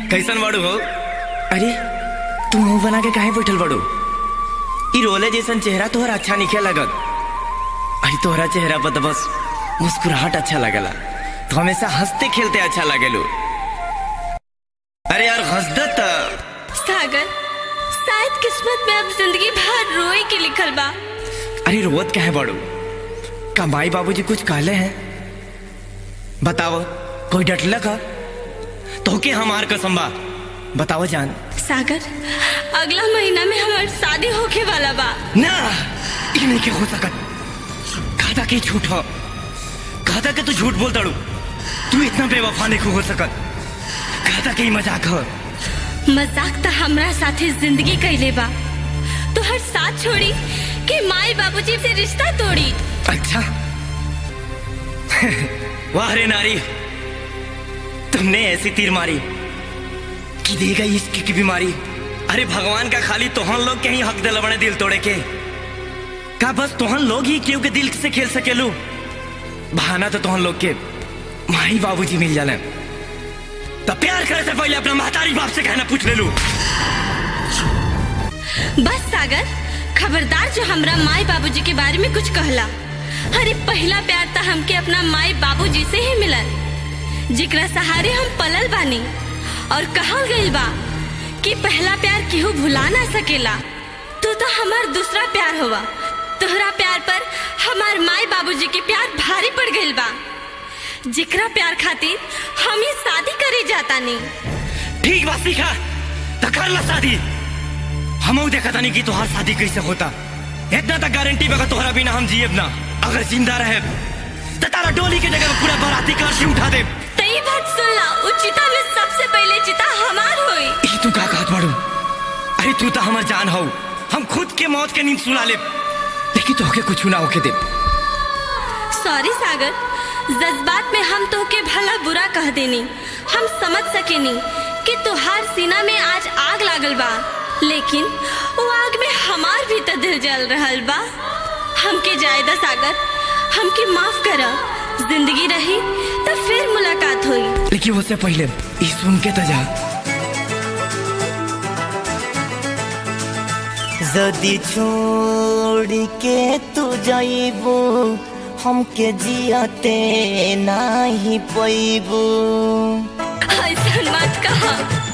कैसन बाड़ू हो अरे तू मुंह बना के काहे बैठल बाड़ू ई रोले जैसन चेहरा तोहरा अच्छा नहीं लगत अरे तोहरा चेहरा पर तो बस मुस्कुराहट अच्छा लगला तो हमेशा हंसते खेलते अच्छा लगेलू अरे यार हंसदत सागर शायद किस्मत में अब जिंदगी भर रोए के लिखल बा अरे रोवत काहे बाड़ू का माई बाबूजी कुछ कहले हैं बताओ कोई डटल का तो के हमार कसम बा बताओ जान सागर अगला महीना में हमार शादी होके वाला बा ना ये नहीं के हो सकत कहता कि झूठ हो कहता कि तू झूठ बोल दड़ू तू इतना बेवफा नहीं हो सकत कहता कि ई मजाक हो मजाक तो हमरा साथे जिंदगी कैले बा तो हर साथ छोड़ी कि माई बाबूजी से रिश्ता तोड़ी अच्छा वाह रे नारी तुमने ऐसी तीर मारी कि दे गई इश्क की बीमारी अरे भगवान का खाली तोहन लोग के ही हक दिल बने दिल तोड़े के का बस तोहन लोग ही केहू के दिल से खेल सकेलू बहाना तो तोहन लोग के माई बाबूजी मिल जाले तो प्यार करे से पहले अपना महतारी बाप से कहना पूछ ले लू बस सागर खबरदार जो हमरा माई बाबूजी के बारे में कुछ कहला अरे पहला प्यार तो हमके अपना माई बाबूजी से ही मिलल जिकरा सहारे हम पलल बानी और कहल गइल बा कि पहला प्यार केहू भुला ना सकेला तू तो हमार दूसरा प्यार होवा तोहरा प्यार पर हमार माई बाबूजी के प्यार भारी पड़ गइल बा जिकरा प्यार खातिर हम ही शादी करे जाता नहीं ठीक बात सीखा तो कर ला शादी हम देखा था नहीं कि तुहार शादी कैसे होता इतना तक गारंटी बगा तुम्हारा बिना हम जिए ना अगर जिंदा रहे तो तारा डोली के जगह पे पूरा बाराती कलशी उठा दे तई बात सुन ला उस चिता में सबसे पहले चिता हमार होई ई तू का कहत बाड़ू अरे तू तो हमार जान हो हम खुद के मौत के नींद सुला ले लेकिन तोहके कुछ ना होके दे सॉरी सागर जज्बात में हम तोहके भला बुरा कह देनी हम समझ सकेनी कि तुहार सीना में आज आग लागल बा लेकिन वो आग में हमार भी तो दिल जल रहल बा हमके जायदा सागर हमके माफ कर जिंदगी रही तो फिर मुलाकात हुई लेकिन उससे पहले ई सुन के तो जा जदी छोड़ के तू जाइबू हमके जियते नाही पैबू ऐसा मत कहा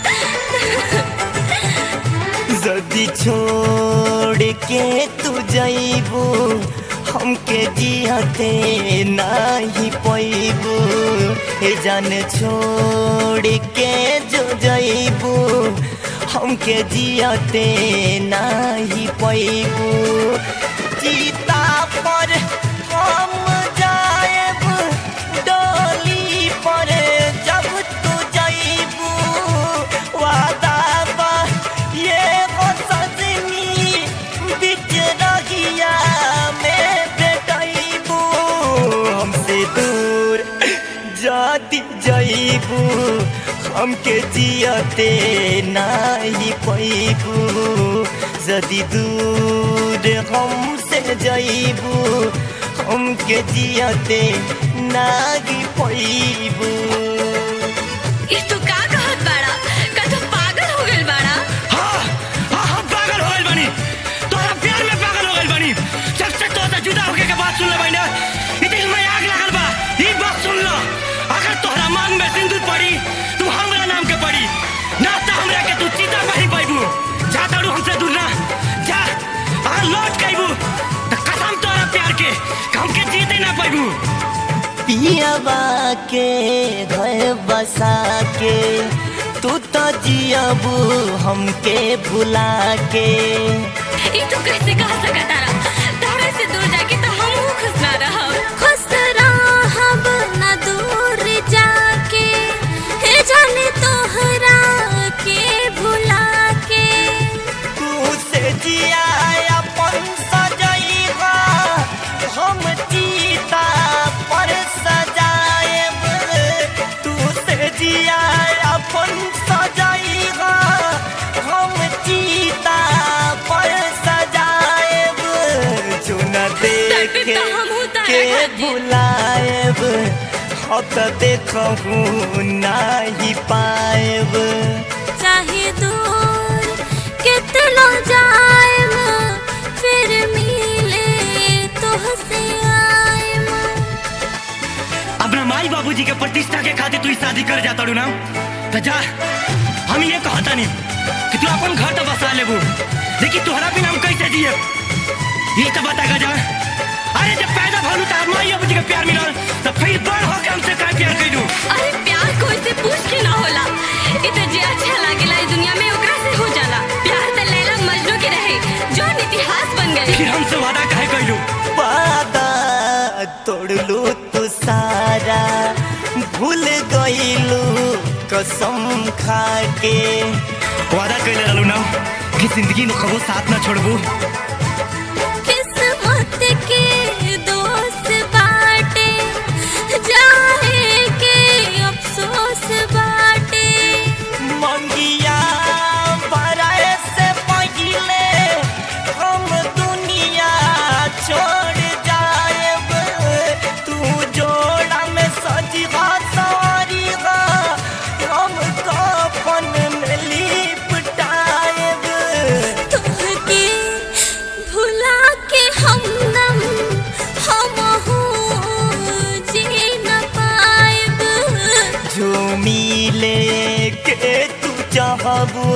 जदी छोड़ के तू जाइबू हमके जियते नाही पैबू ए जान छोड़ के जो जाइबू हमके जियते नाही पैबू चिता पर हम जाएब डोली पर जब तू जाइबू वादा बा ये वो सजनी बिच रहिया में बेटाइबू हमसे दूर जाती जाइबू हमके जियते नाही पैबू जदी दूर हमसे जाइबू हमके जियते नाही पैबू ई तू का कहत बाड़ा का तू पागल हो गइल बाड़ा हाँ हाँ हम पागल हो गइल बानी तोरा प्यार में पागल हो गइल बानी जब से तो से जुदा होके के बात सुन ले बानी ई दिल में आग लागल बा ई बात सुन लो अगर तोहरा मांग में सिंदूर पड़ी तू हमरा नाम के पड़ी ना तो हमरा के तू चीता नहीं पाइबू जा ताड़ू हमसे दूर ना जा अगर लौट के तो कसम तोरा प्यार के कि हमके जीते ना पाइबू पियावा के घर बसा के तू तो जियबू हमके भुला के ई तू कैसे कह सकत तारा तारा से दूर जाके तो हम हूँ खुश ना रहब खुश रहब ना दूर जाके हे जाने तोहरा के भुला के तू से जिया अपन सजैबा हम चीता पर सजाएब तू से जिया अपन सजैबा हम चीता पर सजाएब जो न देख तड़पे तो हमहू तारा के खातिर। भुलाएब अब तो देखू नहीं पाएब चाहे दूर कितना जाएम फिर मिले तुहसे आएम अपना माई बाबूजी के प्रतिष्ठा के खातिर तू ई शादी कर जाता रू ना तो जा हम ये कहता नहीं कि तू अपन घर तो बसा लेबू लेकिन तोहरा बिना हम कैसे जिए ये तो बता जा अरे जब पैदा भलू तो माई बाबूजी के प्यार मिलल तो फिर बड़ होके हमसे का प्यार कैलू अरे प्यार कोई से पूछ के ना होला इ तो जे अच्छा लागेला इस दुनिया में ओकरा से हो जाला प्यार त लैला मजनू के रहे जो इतिहास बन गए फिर हमसे वादा काहे कैलू वादा तोड़लू तू सारा भूल गईलू कसम खा के वादा कैले रहलू ना कि जिंदगी में कबो साथ ना छोड़बू किस्मत के दोस्त बाटे जाए के अफसोस बाटे मंगिया बराए से पहिले हम दुनिया छोड़ जाएब तू जोड़ा में सजीवा सवारीगा हम कफन में लिपटाएब तुहके भुला के हमदम हमहू जी न पाएब जो मिले के तू चाहबू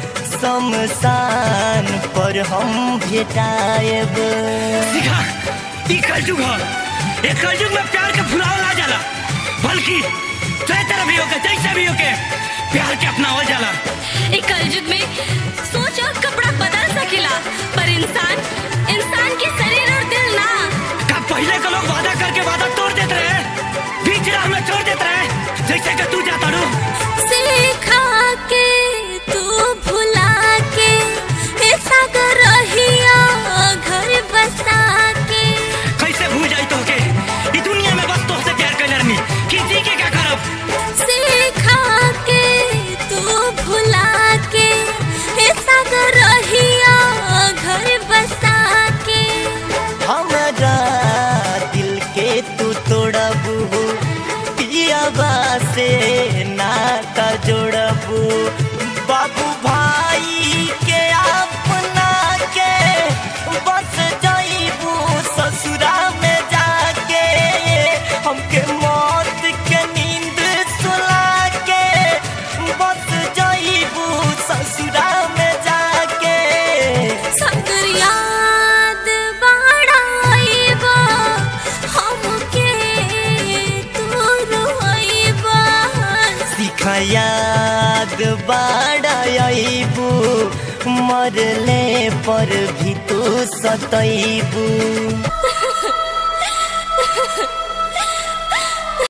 शमशान पर हम भेटाएब सिखा ई कलयुग ह ए कलयुग में प्यार के भुलावल ना जाला बल्कि चाहे तरह भी होके जैसे भी होके प्यार के अपनावल जाला एक कलयुग में सोच और कपड़ा बदल सकेला पर इंसान इंसान के शरीर और दिल ना का पहले के लोग वादा करके वादा तोड़ देते रहे बीच राह में छोड़ देते रहे जैसे कि तू जाता रू सिखा के तू भुला के ऐसा कर रहिया घर बसा के कैसे भूल जाई तो के ई दुनिया में बस तोहसे प्यार कैले रहनी कि जी के क्या करब सिखा के तू भुला के ऐसा कर रहिया घर बसा के हमारा दिल के तू तोड़बू पियाबा से नाता जोड़बू बाबू भाई के अपना के बस जाइबू ससुरा में जाके हमके मौत के नींद सुला के बस जाइबू ससुरा में जाके सकर याद बाड़ाइबा हमके तू रोइबा सिखा याद बाड़ाइबू मरले पर भी तू सतैबू